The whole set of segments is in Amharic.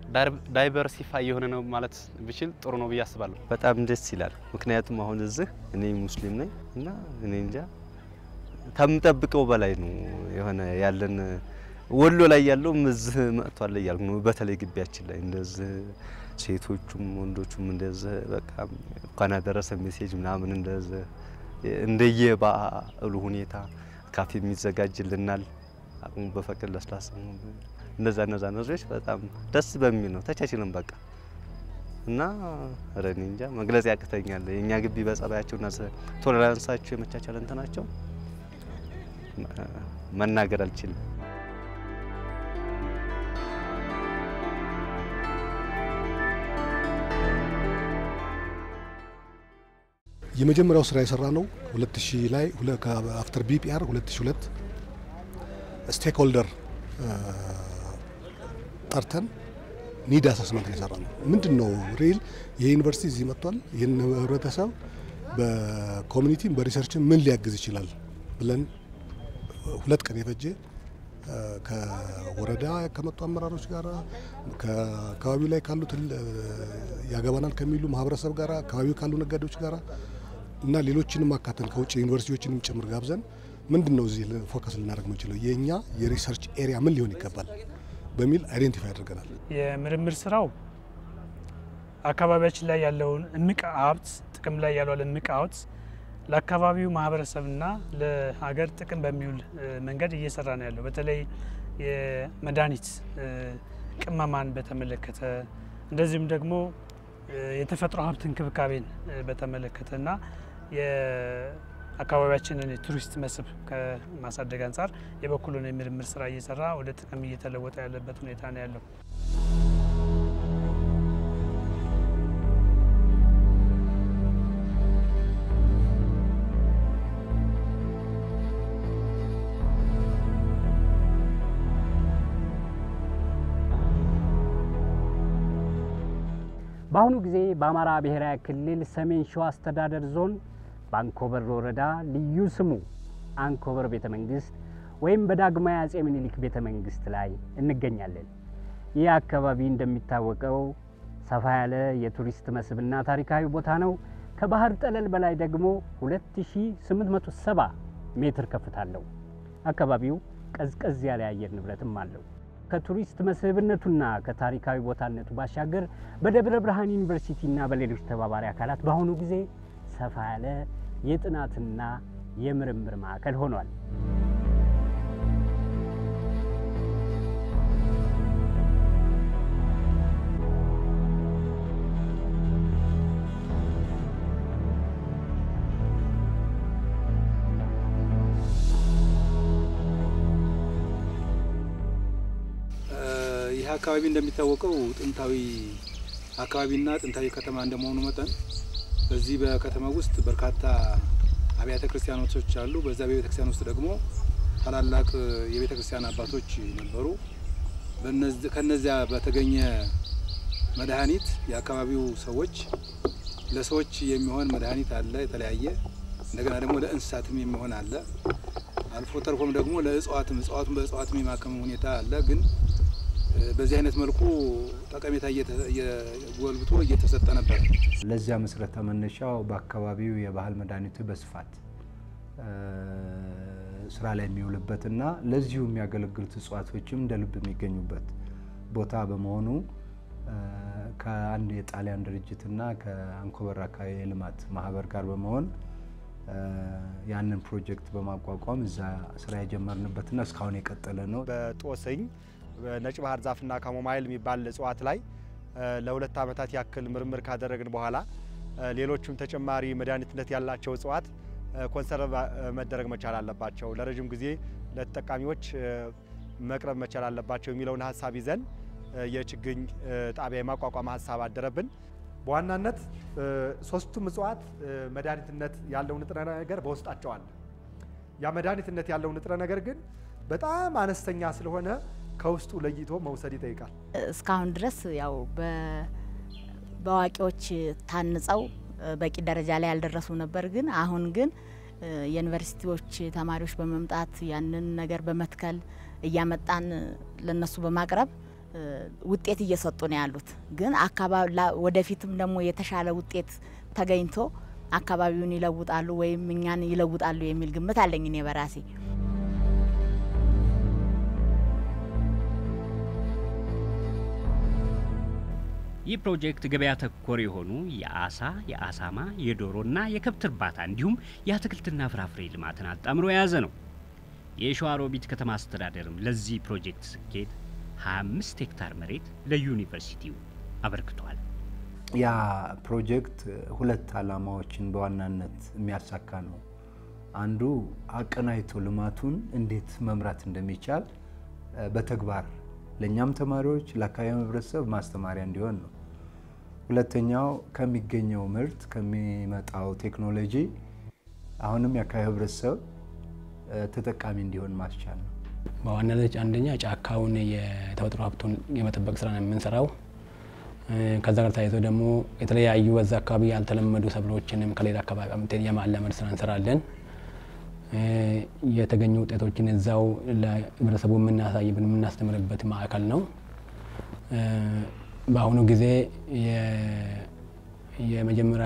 ዳይቨርሲፋይ የሆነ ነው ማለት ብችል ጥሩ ነው ብዬ አስባለሁ። በጣም ደስ ይላል። ምክንያቱም አሁን እዚህ እኔ ሙስሊም ነኝ እና እኔ እንጃ ከምጠብቀው በላይ ነው የሆነ ያለን ወሎ ላይ ያለውም እዚህ መጥቷል እያልኩ ነው። በተለይ ግቢያችን ላይ እንደዚህ ሴቶቹም ወንዶቹም እንደዚህ በቃ እንኳን አደረሰ ሜሴጅ ምናምን እንደዚህ እንደየበዓሉ ሁኔታ ካፌ የሚዘጋጅልናል አቅሙ በፈቅድ ለስላሳ እነዛ እነዛ ነገሮች በጣም ደስ በሚል ነው ተቻችለን በቃ እና ኧረ እኔ እንጃ መግለጽ ያቅተኛል። የእኛ ግቢ በጸባያቸውና ቶለራንሳቸው የመቻቻል እንትናቸው መናገር አልችልም። የመጀመሪያው ስራ የሰራ ነው 2000 ላይ አፍተር ቢፒአር 2002 ስቴክ ሆልደር ጠርተን ኒድ አሰስመንት የሰራ ነው። ምንድን ነው ሪል የዩኒቨርሲቲ እዚህ መጥቷል። ይህን ህብረተሰብ በኮሚኒቲም በሪሰርችም ምን ሊያግዝ ይችላል ብለን ሁለት ቀን የፈጀ ከወረዳ ከመጡ አመራሮች ጋር ከአካባቢው ላይ ካሉ ያገባናል ከሚሉ ማህበረሰብ ጋር አካባቢው ካሉ ነጋዴዎች ጋር እና ሌሎችንም አካተን ከውጭ ዩኒቨርሲቲዎችንም ጭምር ጋብዘን ምንድን ነው እዚህ ፎከስ ልናደርግ የምንችለው የእኛ የሪሰርች ኤሪያ ምን ሊሆን ይገባል በሚል አይዴንቲፋይ አድርገናል። የምርምር ስራው አካባቢያችን ላይ ያለውን እምቅ ሀብት ጥቅም ላይ ያለውን እምቅ ሀብት ለአካባቢው ማህበረሰብና ለሀገር ጥቅም በሚውል መንገድ እየሰራ ነው ያለው። በተለይ የመድኃኒት ቅመማን በተመለከተ እንደዚሁም ደግሞ የተፈጥሮ ሀብት እንክብካቤን በተመለከተና የአካባቢያችንን የቱሪስት መስህብ ከማሳደግ አንጻር የበኩሉን የምርምር ስራ እየሰራ ወደ ጥቅም እየተለወጠ ያለበት ሁኔታ ነው ያለው። በአሁኑ ጊዜ በአማራ ብሔራዊ ክልል ሰሜን ሸዋ አስተዳደር ዞን በአንኮበር ወረዳ ልዩ ስሙ አንኮበር ቤተ መንግስት ወይም በዳግማዊ አጼ ምኒልክ ቤተ መንግስት ላይ እንገኛለን። ይህ አካባቢ እንደሚታወቀው ሰፋ ያለ የቱሪስት መስህብና ታሪካዊ ቦታ ነው። ከባህር ጠለል በላይ ደግሞ 2870 ሜትር ከፍታ አለው። አካባቢው ቀዝቀዝ ያለ የአየር ንብረትም አለው። ከቱሪስት መስህብነቱና ከታሪካዊ ቦታነቱ ባሻገር በደብረ ብርሃን ዩኒቨርሲቲና በሌሎች ተባባሪ አካላት በአሁኑ ጊዜ ሰፋ ያለ የጥናትና የምርምር ማዕከል ሆኗል። ይህ አካባቢ እንደሚታወቀው ጥንታዊ አካባቢና ጥንታዊ ከተማ እንደመሆኑ መጠን በዚህ በከተማ ውስጥ በርካታ አብያተ ክርስቲያኖች አሉ። በዛ በቤተ ክርስቲያን ውስጥ ደግሞ ታላላቅ የቤተ ክርስቲያን አባቶች ነበሩ። ከነዚያ በተገኘ መድኃኒት የአካባቢው ሰዎች ለሰዎች የሚሆን መድኃኒት አለ የተለያየ እንደገና ደግሞ ለእንስሳትም የሚሆን አለ። አልፎ ተርፎም ደግሞ ለእጽዋትም እጽዋቱን በእጽዋትም የማከም ሁኔታ አለ ግን በዚህ አይነት መልኩ ጠቀሜታ ጎልብቶ እየተሰጠ ነበር። ለዚያ መሰረተ መነሻው በአካባቢው የባህል መድኃኒቱ በስፋት ስራ ላይ የሚውልበትና ለዚሁ የሚያገለግሉት እጽዋቶችም እንደ ልብ የሚገኙበት ቦታ በመሆኑ ከአንድ የጣሊያን ድርጅትና ከአንኮበር አካባቢ የልማት ማህበር ጋር በመሆን ያንን ፕሮጀክት በማቋቋም እዛ ስራ የጀመርንበትና እስካሁን የቀጠለ ነው። በጦስኝ ነጭ ባህር ዛፍና ካሞማይል የሚባል እጽዋት ላይ ለሁለት ዓመታት ያክል ምርምር ካደረግን በኋላ ሌሎቹም ተጨማሪ መድኃኒትነት ያላቸው እጽዋት ኮንሰርቭ መደረግ መቻል አለባቸው፣ ለረዥም ጊዜ ለተጠቃሚዎች መቅረብ መቻል አለባቸው የሚለውን ሀሳብ ይዘን የችግኝ ጣቢያ የማቋቋም ሀሳብ አደረብን። በዋናነት ሶስቱም እጽዋት መድኃኒትነት ያለው ንጥረ ነገር በውስጣቸው አለ። ያ መድኃኒትነት ያለው ንጥረ ነገር ግን በጣም አነስተኛ ስለሆነ ከውስጡ ለይቶ መውሰድ ይጠይቃል። እስካሁን ድረስ ያው በአዋቂዎች ታንጸው በቂ ደረጃ ላይ ያልደረሱ ነበር። ግን አሁን ግን የዩኒቨርሲቲዎች ተማሪዎች በመምጣት ያንን ነገር በመትከል እያመጣን ለነሱ በማቅረብ ውጤት እየሰጡ ነው ያሉት። ግን አካባቢ ወደፊትም ደግሞ የተሻለ ውጤት ተገኝቶ አካባቢውን ይለውጣሉ ወይም እኛን ይለውጣሉ የሚል ግምት አለኝ እኔ በራሴ። ይህ ፕሮጀክት ገበያ ተኮር የሆኑ የአሳ፣ የአሳማ፣ የዶሮና የከብት እርባታ እንዲሁም የአትክልትና ፍራፍሬ ልማትን አጣምሮ የያዘ ነው። የሸዋሮቢት ከተማ አስተዳደርም ለዚህ ፕሮጀክት ስኬት 25 ሄክታር መሬት ለዩኒቨርሲቲው አበርክቷል። ያ ፕሮጀክት ሁለት ዓላማዎችን በዋናነት የሚያሳካ ነው። አንዱ አቀናይቶ ልማቱን እንዴት መምራት እንደሚቻል በተግባር ለእኛም ተማሪዎች ለአካባቢ ህብረተሰብ ማስተማሪያ እንዲሆን ነው። ሁለተኛው ከሚገኘው ምርት ከሚመጣው ቴክኖሎጂ አሁንም የአካባቢ ህብረተሰብ ተጠቃሚ እንዲሆን ማስቻል ነው። በዋናነት አንደኛ ጫካውን የተፈጥሮ ሀብቱን የመጠበቅ ስራ ነው የምንሰራው። ከዛ ጋር ተያይዞ ደግሞ የተለያዩ በዛ አካባቢ ያልተለመዱ ሰብሎችንም ከሌላ አካባቢ አምጥተን የማላመድ ስራ እንሰራለን። የተገኙ ውጤቶችን እዛው ለህብረተሰቡ የምናሳይበት የምናስተምርበት ማዕከል ነው። በአሁኑ ጊዜ የመጀመሪያ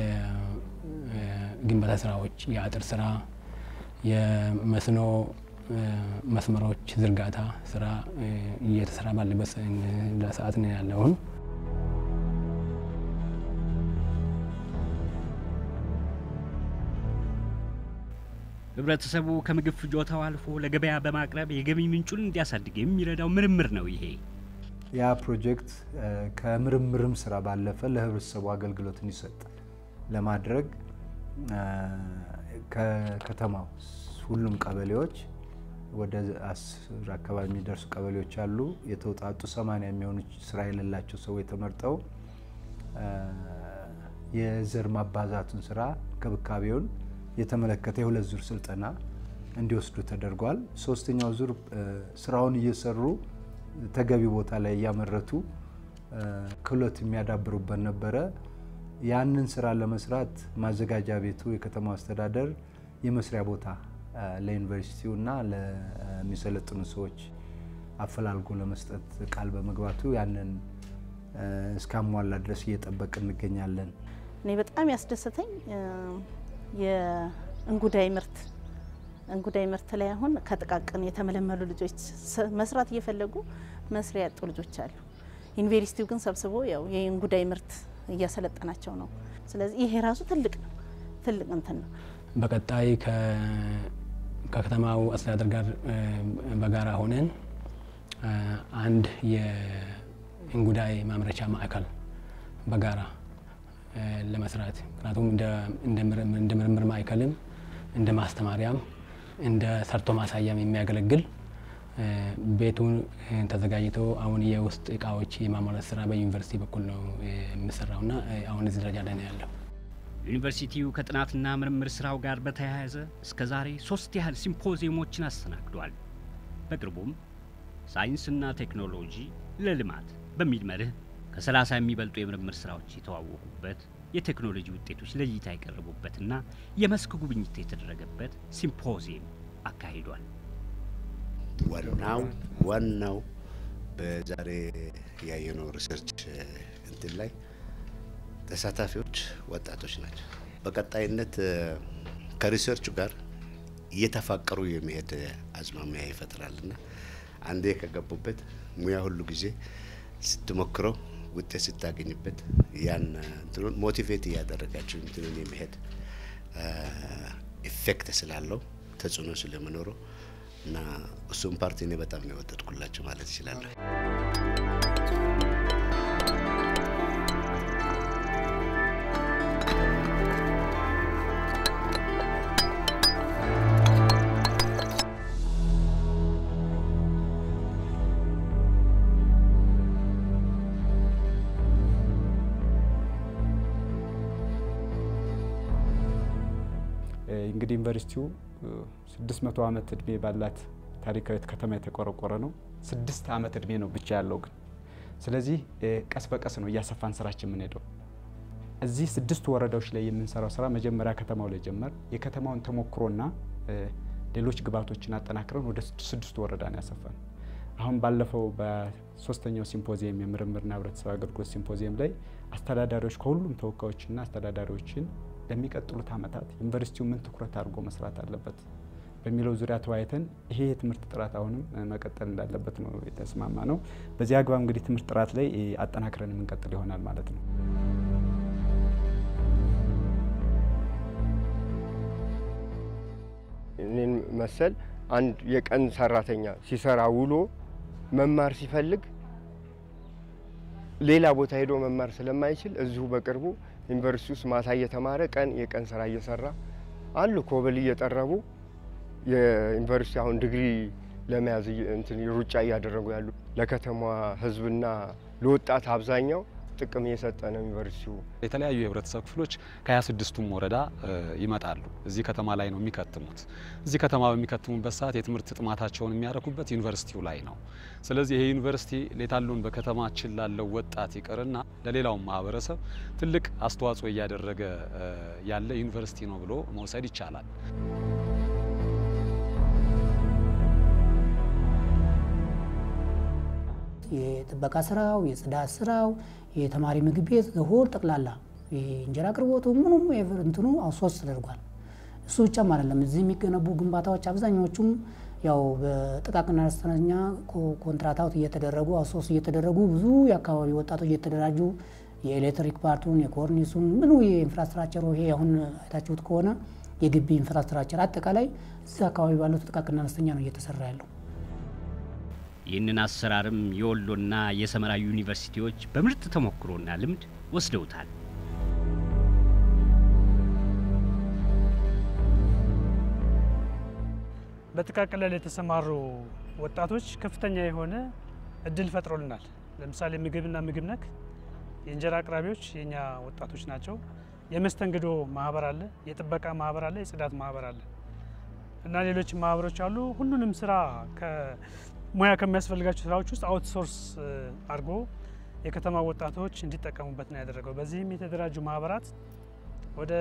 የግንባታ ስራዎች፣ የአጥር ስራ፣ የመስኖ መስመሮች ዝርጋታ ስራ እየተሰራ ባለበት ሰዓት ነው ያለውን። ህብረተሰቡ ከምግብ ፍጆታው አልፎ ለገበያ በማቅረብ የገቢ ምንጩን እንዲያሳድግ የሚረዳው ምርምር ነው። ይሄ ያ ፕሮጀክት ከምርምርም ስራ ባለፈ ለህብረተሰቡ አገልግሎት እንዲሰጥ ለማድረግ ከከተማው ሁሉም ቀበሌዎች ወደ አስር አካባቢ የሚደርሱ ቀበሌዎች አሉ። የተውጣጡ ሰማንያ የሚሆኑ ስራ የሌላቸው ሰዎች ተመርጠው የዘር ማባዛቱን ስራ ክብካቤውን የተመለከተ የሁለት ዙር ስልጠና እንዲወስዱ ተደርጓል። ሶስተኛው ዙር ስራውን እየሰሩ ተገቢ ቦታ ላይ እያመረቱ ክህሎት የሚያዳብሩበት ነበረ። ያንን ስራ ለመስራት ማዘጋጃ ቤቱ የከተማው አስተዳደር የመስሪያ ቦታ ለዩኒቨርሲቲው እና ለሚሰለጥኑ ሰዎች አፈላልጎ ለመስጠት ቃል በመግባቱ ያንን እስካሟላ ድረስ እየጠበቅ እንገኛለን። እኔ በጣም ያስደሰተኝ የእንጉዳይ ምርት እንጉዳይ ምርት ላይ አሁን ከጥቃቅን የተመለመሉ ልጆች መስራት እየፈለጉ መስሪያ ያጡ ልጆች አሉ። ዩኒቨርሲቲው ግን ሰብስቦ ያው የእንጉዳይ ምርት እያሰለጠናቸው ነው። ስለዚህ ይሄ ራሱ ትልቅ ነው፣ ትልቅ እንትን ነው። በቀጣይ ከከተማው አስተዳደር ጋር በጋራ ሆነን አንድ የእንጉዳይ ማምረቻ ማዕከል በጋራ ለመስራት ምክንያቱም እንደ ምርምር ማዕከልም እንደ ማስተማሪያም እንደ ሰርቶ ማሳያም የሚያገለግል ቤቱን ተዘጋጅቶ አሁን የውስጥ እቃዎች የማሟላት ስራ በዩኒቨርሲቲ በኩል ነው የሚሰራውና አሁን እዚህ ደረጃ ላይ ነው ያለው። ዩኒቨርሲቲው ከጥናትና ምርምር ስራው ጋር በተያያዘ እስከ ዛሬ ሶስት ያህል ሲምፖዚየሞችን አስተናግዷል። በቅርቡም ሳይንስና ቴክኖሎጂ ለልማት በሚል መርህ ከሰላሳ የሚበልጡ የምርምር ስራዎች የተዋወቁበት የቴክኖሎጂ ውጤቶች ለእይታ የቀረቡበትና የመስክ ጉብኝት የተደረገበት ሲምፖዚየም አካሂዷል። ዋናው ዋናው በዛሬ ያየነው ሪሰርች እንትን ላይ ተሳታፊዎች ወጣቶች ናቸው። በቀጣይነት ከሪሰርቹ ጋር እየተፋቀሩ የሚሄድ አዝማሚያ ይፈጥራልና አንዴ ከገቡበት ሙያ ሁሉ ጊዜ ስትሞክረው ውጤት ስታገኝበት ያን እንትኑን ሞቲቬት እያደረጋቸው እንትኑን የሚሄድ ኢፌክት ስላለው ተጽዕኖ ስለመኖረው እና እሱም ፓርቲ እኔ በጣም ነው የወደድኩላቸው ማለት ይችላለሁ። እንግዲህ ዩኒቨርሲቲው 600 ዓመት እድሜ ባላት ታሪካዊት ከተማ የተቆረቆረ ነው። ስድስት ዓመት እድሜ ነው ብቻ ያለው ግን። ስለዚህ ቀስ በቀስ ነው እያሰፋን ስራችን የምንሄደው። እዚህ ስድስት ወረዳዎች ላይ የምንሰራው ስራ መጀመሪያ ከተማው ላይ ጀመር። የከተማውን ተሞክሮና ሌሎች ግብዓቶችን አጠናክረን ወደ ስድስቱ ወረዳ ነው ያሰፋን። አሁን ባለፈው በሶስተኛው ሲምፖዚየም የምርምርና ህብረተሰብ አገልግሎት ሲምፖዚየም ላይ አስተዳዳሪዎች ከሁሉም ተወካዮችና አስተዳዳሪዎች ለሚቀጥሉት ዓመታት ዩኒቨርሲቲው ምን ትኩረት አድርጎ መስራት አለበት በሚለው ዙሪያ ተወያይተን ይሄ የትምህርት ጥራት አሁንም መቀጠል እንዳለበት ነው የተስማማ ነው። በዚህ አግባብ እንግዲህ ትምህርት ጥራት ላይ አጠናክረን የምንቀጥል ይሆናል ማለት ነው። እኔን መሰል አንድ የቀን ሰራተኛ ሲሰራ ውሎ መማር ሲፈልግ ሌላ ቦታ ሄዶ መማር ስለማይችል እዚሁ በቅርቡ ዩኒቨርሲቲ ውስጥ ማታ እየተማረ ቀን የቀን ስራ እየሰራ አሉ ኮብል እየጠረቡ የዩኒቨርሲቲ አሁን ዲግሪ ለመያዝ እንትን ሩጫ እያደረጉ ያሉ ለከተማዋ ሕዝብና ለወጣት አብዛኛው ጥቅም እየሰጠ ነው ዩኒቨርሲቲው። የተለያዩ የህብረተሰብ ክፍሎች ከ26ቱም ወረዳ ይመጣሉ። እዚህ ከተማ ላይ ነው የሚከትሙት። እዚህ ከተማ በሚከትሙበት ሰዓት የትምህርት ጥማታቸውን የሚያረኩበት ዩኒቨርሲቲው ላይ ነው። ስለዚህ ይሄ ዩኒቨርሲቲ ሌታሉን በከተማችን ላለው ወጣት ይቅርና ለሌላውም ማህበረሰብ ትልቅ አስተዋጽኦ እያደረገ ያለ ዩኒቨርሲቲ ነው ብሎ መውሰድ ይቻላል። የጥበቃ ስራው፣ የጽዳት ስራው፣ የተማሪ ምግብ ቤት ሆል ጠቅላላ የእንጀራ አቅርቦቱ ምኑም እንትኑ አውሶርስ ተደርጓል። እሱ ብቻም አይደለም። እዚህ የሚገነቡ ግንባታዎች አብዛኛዎቹም ያው በጥቃቅንና አነስተኛ ኮንትራታት እየተደረጉ አውሶርስ እየተደረጉ ብዙ የአካባቢ ወጣቶች እየተደራጁ የኤሌክትሪክ ፓርቱን የኮርኒሱን ምኑ የኢንፍራስትራክቸሩ ይሄ አሁን አይታችሁት ከሆነ የግቢ ኢንፍራስትራክቸር አጠቃላይ እዚህ አካባቢ ባሉት ጥቃቅንና አነስተኛ ነው እየተሰራ ያለው። ይህንን አሰራርም የወሎና የሰመራ ዩኒቨርሲቲዎች በምርጥ ተሞክሮና ልምድ ወስደውታል። በጥቃቅን ላይ የተሰማሩ ወጣቶች ከፍተኛ የሆነ እድል ፈጥሮልናል። ለምሳሌ ምግብና ምግብ ነክ የእንጀራ አቅራቢዎች የኛ ወጣቶች ናቸው። የመስተንግዶ ማህበር አለ፣ የጥበቃ ማህበር አለ፣ የጽዳት ማህበር አለ እና ሌሎች ማህበሮች አሉ። ሁሉንም ስራ ሙያ ከሚያስፈልጋቸው ስራዎች ውስጥ አውትሶርስ አድርጎ የከተማ ወጣቶች እንዲጠቀሙበት ነው ያደረገው። በዚህም የተደራጁ ማህበራት ወደ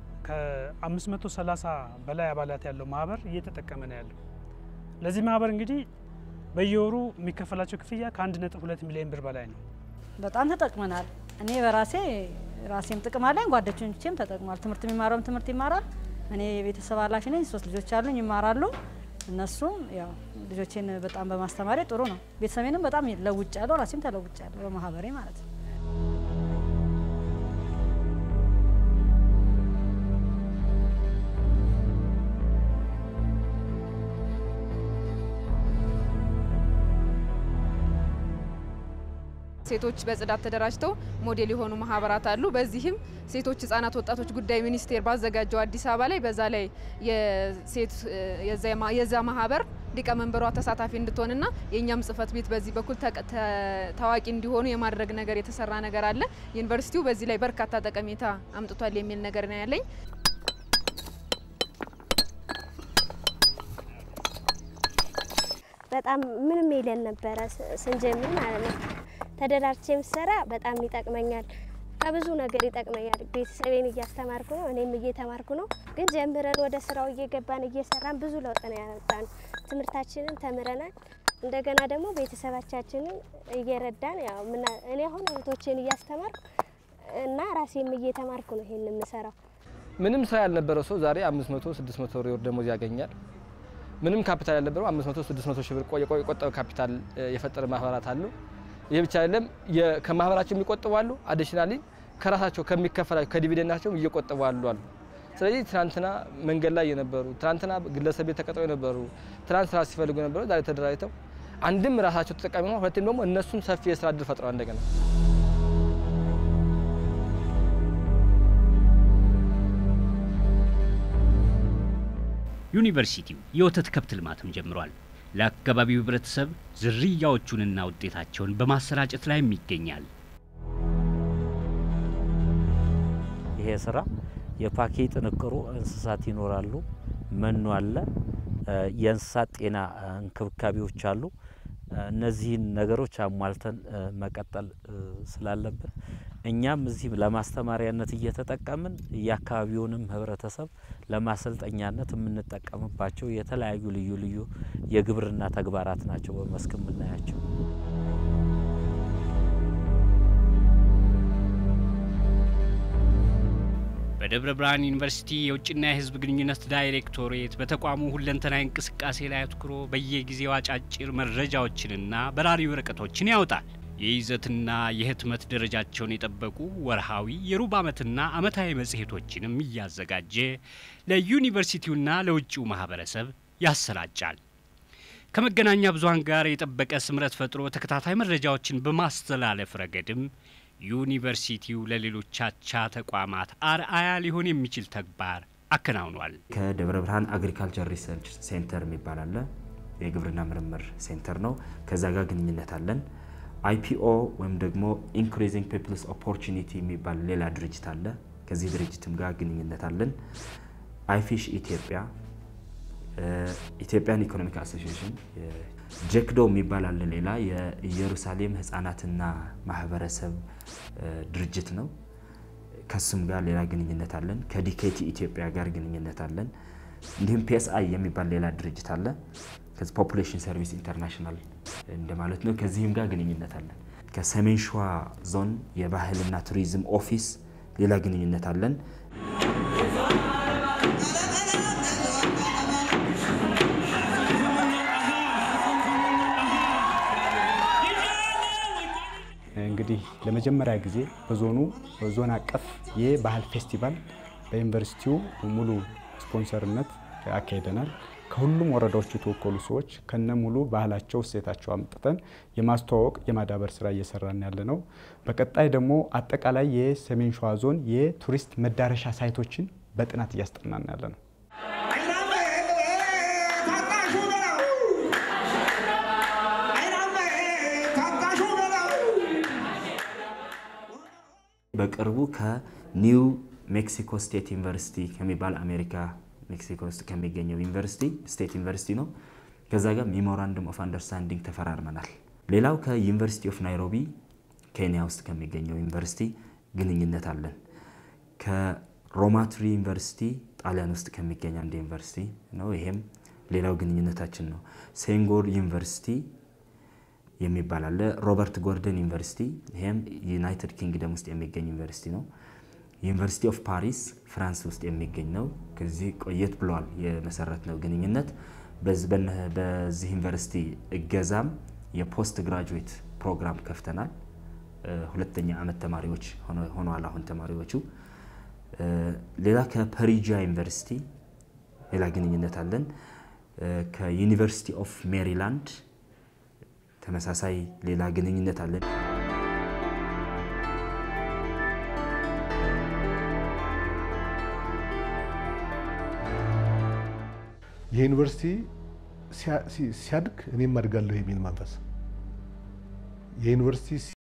ከ530 በላይ አባላት ያለው ማህበር እየተጠቀመ ነው ያለው። ለዚህ ማህበር እንግዲህ በየወሩ የሚከፈላቸው ክፍያ ከ1.2 ሚሊዮን ብር በላይ ነው። በጣም ተጠቅመናል። እኔ በራሴ ራሴም ጥቅም አለኝ፣ ጓደኞቼም ተጠቅሟል። ትምህርት የሚማረውም ትምህርት ይማራል። እኔ የቤተሰብ ኃላፊ ነኝ። ሶስት ልጆች አሉኝ፣ ይማራሉ። እነሱም ያው ልጆቼን በጣም በማስተማሪ ጥሩ ነው። ቤተሰቤንም በጣም ለውጭ ያለው ራሴም ተለውጭ ያለው በማህበሬ ማለት ነው። ሴቶች በጽዳት ተደራጅተው ሞዴል የሆኑ ማህበራት አሉ። በዚህም ሴቶች ህጻናት፣ ወጣቶች ጉዳይ ሚኒስቴር ባዘጋጀው አዲስ አበባ ላይ በዛ ላይ የሴት የዛ ማህበር ሊቀመንበሯ ተሳታፊ እንድትሆንና የእኛም ጽህፈት ቤት በዚህ በኩል ታዋቂ እንዲሆኑ የማድረግ ነገር የተሰራ ነገር አለ። ዩኒቨርሲቲው በዚህ ላይ በርካታ ጠቀሜታ አምጥቷል የሚል ነገር ነው ያለኝ። በጣም ምንም የለን ነበረ ስንጀምር ማለት ነው። ተደራጅቼ የምሰራ በጣም ይጠቅመኛል። ከብዙ ነገር ይጠቅመኛል። ቤተሰቤን እያስተማርኩ ነው፣ እኔም እየተማርኩ ነው። ግን ጀምረን ወደ ስራው እየገባን እየሰራን ብዙ ለውጥ ነው ያመጣን። ትምህርታችንን ተምረናል። እንደገና ደግሞ ቤተሰባቻችንን እየረዳን ያው እኔ አሁን እህቶችን እያስተማርኩ እና ራሴም እየተማርኩ ነው ይሄን የምሰራው። ምንም ስራ ያልነበረው ሰው ዛሬ 500 600 ብር የወር ደሞዝ ያገኛል። ምንም ካፒታል ያልነበረው 500 600 ሺህ ብር የቆጠበ ካፒታል የፈጠረ ማህበራት አሉ። ይህ ብቻ አይደለም፣ ከማህበራቸው የሚቆጥቡ አሉ። አዲሽናሊ ከራሳቸው ከሚከፈላቸው ከዲቪደንዳቸው እየቆጠቡ አሉ አሉ። ስለዚህ ትናንትና መንገድ ላይ የነበሩ ትናንትና ግለሰብ ቤት ተቀጥረው የነበሩ ትናንት ስራ ሲፈልጉ የነበሩ ዛሬ ተደራጅተው አንድም ራሳቸው ተጠቃሚ ሆነው ሁለትም ደግሞ እነሱም ሰፊ የስራ እድል ፈጥረዋል እንደገና ዩኒቨርሲቲው የወተት ከብት ልማትም ጀምሯል። ለአካባቢው ህብረተሰብ ዝርያዎቹንና ውጤታቸውን በማሰራጨት ላይም ይገኛል። ይሄ ስራ የፓኬ ጥንቅሩ እንስሳት ይኖራሉ፣ መኖ አለ፣ የእንስሳት ጤና እንክብካቤዎች አሉ። እነዚህን ነገሮች አሟልተን መቀጠል ስላለብን እኛም እዚህ ለማስተማሪያነት እየተጠቀምን የአካባቢውንም ህብረተሰብ ለማሰልጠኛነት የምንጠቀምባቸው የተለያዩ ልዩ ልዩ የግብርና ተግባራት ናቸው በመስክ የምናያቸው። በደብረ ብርሃን ዩኒቨርሲቲ የውጭና የህዝብ ግንኙነት ዳይሬክቶሬት በተቋሙ ሁለንተናዊ እንቅስቃሴ ላይ አትኩሮ በየጊዜው አጫጭር መረጃዎችንና በራሪ ወረቀቶችን ያወጣል። የይዘትና የህትመት ደረጃቸውን የጠበቁ ወርሃዊ የሩብ ዓመትና ዓመታዊ መጽሔቶችንም እያዘጋጀ ለዩኒቨርሲቲውና ለውጭው ማህበረሰብ ያሰራጫል። ከመገናኛ ብዙኃን ጋር የጠበቀ ስምረት ፈጥሮ ተከታታይ መረጃዎችን በማስተላለፍ ረገድም ዩኒቨርሲቲው ለሌሎች አቻ ተቋማት አርአያ ሊሆን የሚችል ተግባር አከናውኗል። ከደብረ ብርሃን አግሪካልቸር ሪሰርች ሴንተር የሚባል አለ። የግብርና ምርምር ሴንተር ነው። ከዛ ጋር ግንኙነት አለን። አይፒኦ ወይም ደግሞ ኢንክሪዚንግ ፒፕልስ ኦፖርቹኒቲ የሚባል ሌላ ድርጅት አለ። ከዚህ ድርጅትም ጋር ግንኙነት አለን። አይፊሽ ኢትዮጵያ፣ ኢትዮጵያን ኢኮኖሚክ አሶሲዬሽን፣ ጀክዶ የሚባል አለ። ሌላ የኢየሩሳሌም ህጻናትና ማህበረሰብ ድርጅት ነው። ከሱም ጋር ሌላ ግንኙነት አለን። ከዲኬቲ ኢትዮጵያ ጋር ግንኙነት አለን። እንዲሁም ፒኤስአይ የሚባል ሌላ ድርጅት አለ። ከዚህ ፖፑሌሽን ሰርቪስ ኢንተርናሽናል እንደማለት ነው። ከዚህም ጋር ግንኙነት አለን። ከሰሜን ሸዋ ዞን የባህልና ቱሪዝም ኦፊስ ሌላ ግንኙነት አለን። እንግዲህ ለመጀመሪያ ጊዜ በዞኑ ዞን አቀፍ የባህል ፌስቲቫል በዩኒቨርሲቲው ሙሉ ስፖንሰርነት አካሂደናል። ከሁሉም ወረዳዎች የተወከሉ ሰዎች ከነ ሙሉ ባህላቸው፣ እሴታቸው አምጥተን የማስተዋወቅ የማዳበር ስራ እየሰራን ያለ ነው። በቀጣይ ደግሞ አጠቃላይ የሰሜን ሸዋ ዞን የቱሪስት መዳረሻ ሳይቶችን በጥናት እያስጠናን ያለ ነው። በቅርቡ ከኒው ሜክሲኮ ስቴት ዩኒቨርሲቲ ከሚባል አሜሪካ ሜክሲኮ ውስጥ ከሚገኘው ዩኒቨርሲቲ ስቴት ዩኒቨርሲቲ ነው። ከዛ ጋር ሜሞራንደም ኦፍ አንደርስታንዲንግ ተፈራርመናል። ሌላው ከዩኒቨርሲቲ ኦፍ ናይሮቢ ኬንያ ውስጥ ከሚገኘው ዩኒቨርሲቲ ግንኙነት አለን። ከሮማትሪ ዩኒቨርሲቲ ጣሊያን ውስጥ ከሚገኝ አንድ ዩኒቨርሲቲ ነው። ይሄም ሌላው ግንኙነታችን ነው። ሴንጎር ዩኒቨርሲቲ የሚባል አለ። ሮበርት ጎርደን ዩኒቨርሲቲ ይሄም ዩናይትድ ኪንግደም ውስጥ የሚገኝ ዩኒቨርሲቲ ነው። ዩኒቨርሲቲ ኦፍ ፓሪስ ፍራንስ ውስጥ የሚገኝ ነው። ከዚህ ቆየት ብለዋል የመሰረት ነው ግንኙነት። በዚህ ዩኒቨርሲቲ እገዛም የፖስት ግራጁዌት ፕሮግራም ከፍተናል። ሁለተኛ ዓመት ተማሪዎች ሆነዋል አሁን ተማሪዎቹ። ሌላ ከፐሪጂያ ዩኒቨርሲቲ ሌላ ግንኙነት አለን። ከዩኒቨርሲቲ ኦፍ ሜሪላንድ ተመሳሳይ ሌላ ግንኙነት አለን። የዩኒቨርሲቲ ሲያድግ እኔም አድጋለሁ የሚል መንፈስ የዩኒቨርሲቲ